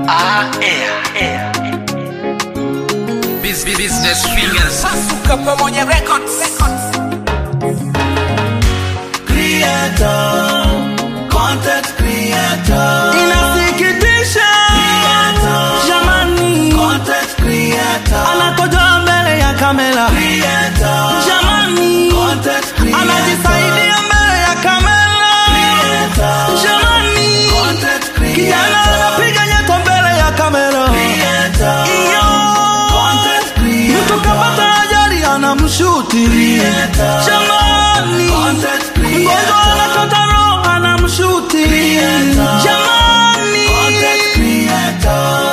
Ah, air, air. Bus- Business fingers. Pasuka pamoja records. creator, content creator, Inasikitisha creator, jamani, content creator, anakojoa mbele ya kamera creator, jamani, content creator, anajisaidia mbele ya kamera creator, jamani, content kijana creator, anapiga nyeto mbele ya kamera creator, iyo content mtu kapata creator, ajali anamshuti Creator. jamani, Content creator. mgonjwa anachota roho anamshuti Creator. jamani. content creator.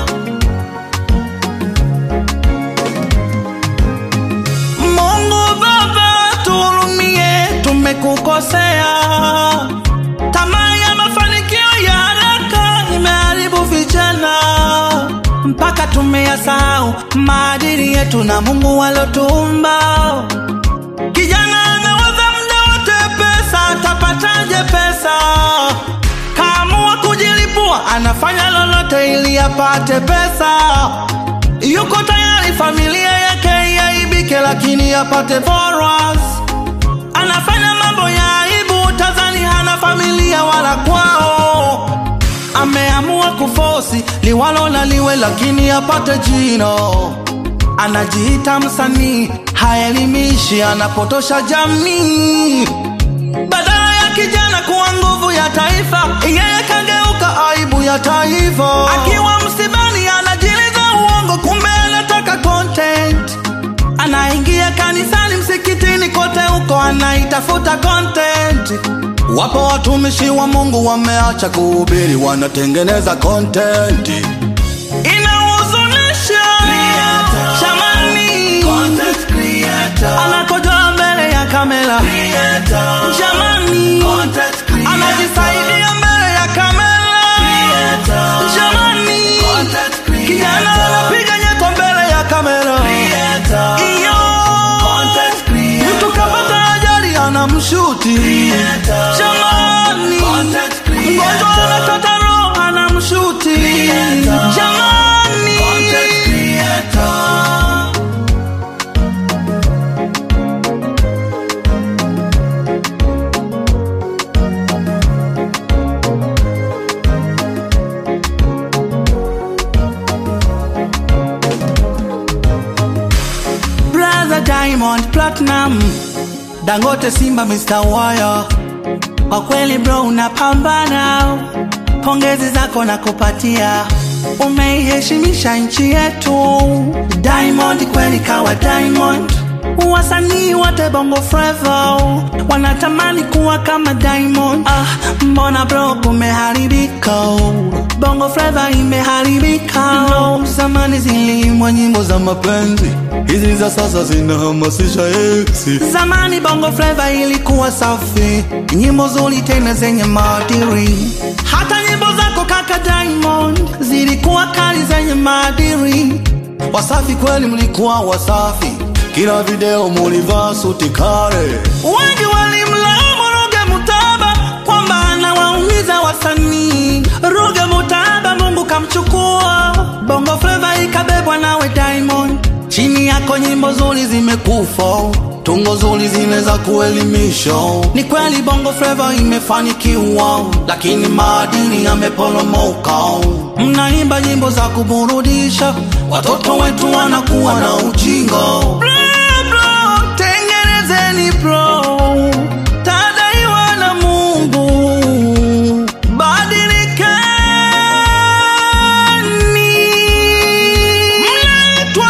Mungu Baba, tuhurumie, tumekukosea. Tamaa ya mafanikio ya haraka imeharibu vijana mpaka tumeyasahau maadili yetu na Mungu alotuumba. Kijana anawaza muda wote pesa, atapataje pesa? Kaamua kujilipua, anafanya lolote ili apate pesa yuko tayari familia yake iaibike, lakini apate followers. Anafanya mambo ya aibu, tazani hana familia wala kwao. Ameamua kufosi liwalo na liwe, lakini apate jino. Anajiita msanii, haelimishi, anapotosha jamii badala ya kijana kuwa nguvu ya taifa, yeye kageuka aibu ya taifa. Akiwa msibani anajiliza uongo, kumbe anataka content. Anaingia kanisani, msikitini, kote huko anaitafuta content. Wapo watumishi wa Mungu wameacha kuhubiri, wanatengeneza content. Inahuzunisha Creator. jamani, Content creator, anakojoa mbele ya kamera creator, jamani, content creator, anajisaidia mbele ya kamera creator, jamani, content creator, kijana anapiga nyeto mbele ya kamera creator, iyo content creator, mtu kapata ajali anamshuti creator, jamani, content creator, mgonjwa anachota roho anamshuti Creator. jamani, content creator. brother Diamond Platinum, Dangote Simba Mr. Wire, kwa kweli bro unapambana, pongezi zako na kupatia, umeiheshimisha nchi yetu. Diamond kweli kawa Diamond, wasanii wote bongo flava wanatamani kuwa kama Diamond. Ah, mbona bro kumeharibika, bongo flava imeharibika. No, zamani ziliimwa nyimbo za mapenzi, hizi za sasa zinahamasisha eksi. Zamani bongo flava ilikuwa safi, nyimbo zuri tena zenye maadili. Hata nyimbo zako kaka Diamond zilikuwa kali zenye maadili. Wasafi kweli, mlikuwa wasafi, kila video mulivaa suti kale. Wengi walimlaumu Ruge Mutaba kwamba anawaumiza wasanii. Ruge Mutaba Mungu kamchukua, bongo flava ikabebwa nawe Diamond. Chini yako nyimbo nzuri zimekufa, tungo nzuri zinaweza kuelimisha. Ni kweli bongo flava imefanikiwa, lakini maadili yameporomoka. Mnaimba nyimbo za kuburudisha, watoto wetu wanakuwa na ujinga. Bro, bro, tengenezeni bro, tadaiwa na Mungu, badilikeni. Mnaitwa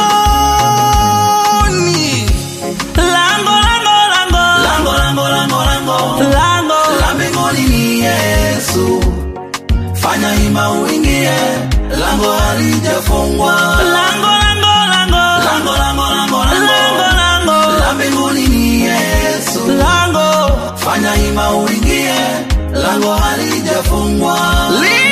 Joni, lango lango lango Lango, lango, lango, lango. lango La mbinguni ni Yesu, fanya ima uingie, lango halijafungwa. lango lango lango Lango, lango, lango, lango lango. lango La mbinguni ni Yesu, lango fanya ima uingie, lango halijafungwa. li